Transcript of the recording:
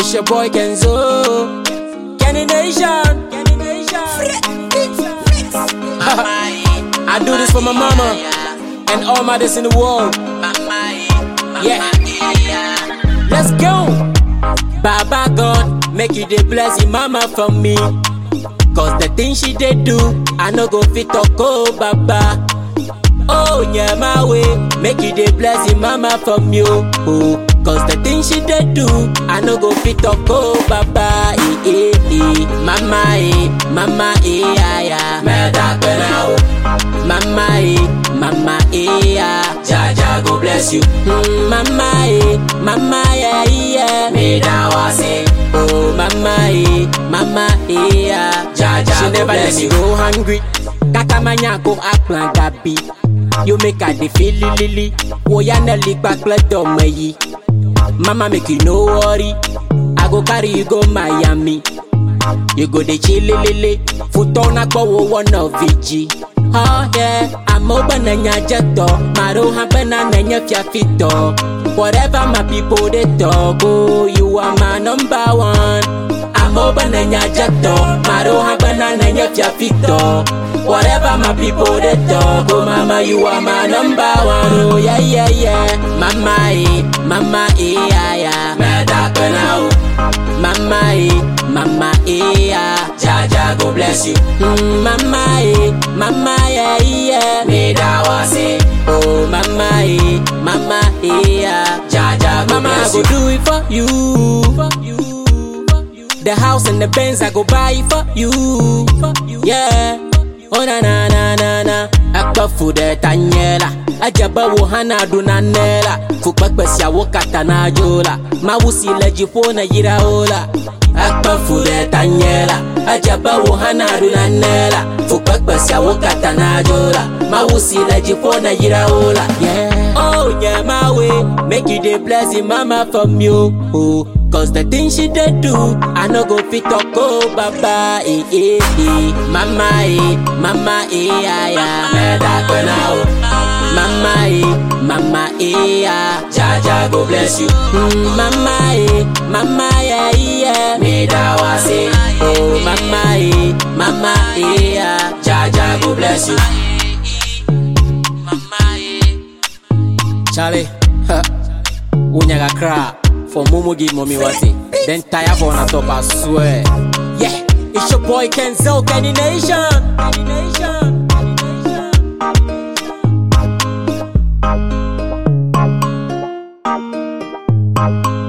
It's your boy Kenzo. Kenny Nation. Kenny Nation. I do this for my mama and all mothers in the world. Yeah. Let's go. Baba God, make you the bless your mama for me. Cause the things she did do, I no go fit talk oh Baba. Oh yeah, my way, make you the bless your mama from you. Oh, cause the things she did do, I no go fit talk oh Baba. Eh, eh, eh. Mama eh, mama eh, yeah, yeah. Me da pena oh. Mama eh, mama eh, yeah. Jaja go bless you. Mm, mama eh, mama yeah, yeah. Me da wase. Oh, mama eh, mama eh, yeah. Jaja she never let me go hungry. Kakamanya go akplan gabi. You make her dey feel lily. Woya na lipa kple me yi. Mama make you no worry. I go carry you go Miami. You go dey chill lele. Futo na gbo wo one of VG. Oh yeah, I'm open na nya jeto. Maro ha bena na nya fia fito. Whatever my people they talk, oh you are my number one. I'm open na nya jeto. Maro ha bena na nya fia fito. Whatever my people they talk, oh mama, you are my number one. Oh yeah, yeah, yeah. Mama, eh, mama, eh, yeah, yeah. Me da pena, oh. Mama, eh, mama, eh, yeah. Jaja go bless you. Mm, mama, eh, mama, yeah, yeah. Me da wase. Oh, mama, eh, mama, eh, yeah. Jaja go mama, bless I go do it for you. For you. The house and the Benz I go buy for you. Yeah. Oh na na na na na Akpa fude tanyela Ajaba wo hana do na nela Fukpekpe sia wo kata na jola Ma wusi le jipo na yira ola Akpa fude tanyela Ajaba wo hana do na nela Fukpekpe sia wo kata na jola Ma wusi le jipo na yira ola Yeah Oh yeah my way Make you dey bless your mama from you oh. Cause the things she did do, I no go fit talk oh baba eh eh eh Mama eh, mama eh yeah yeah Me da kwena oh Mama eh, mama eh yeah Jaja go bless you mm, Mama eh, mama yeah yeah Me da wase Oh mama eh, mama eh yeah Jaja go bless you Charlie, ha, unyaga cry for Momo give mommy wati. Then tire for on top, I swear. Yeah, it's your boy Kenzo, Kenny Nation. Kenny Nation. Kenny Nation.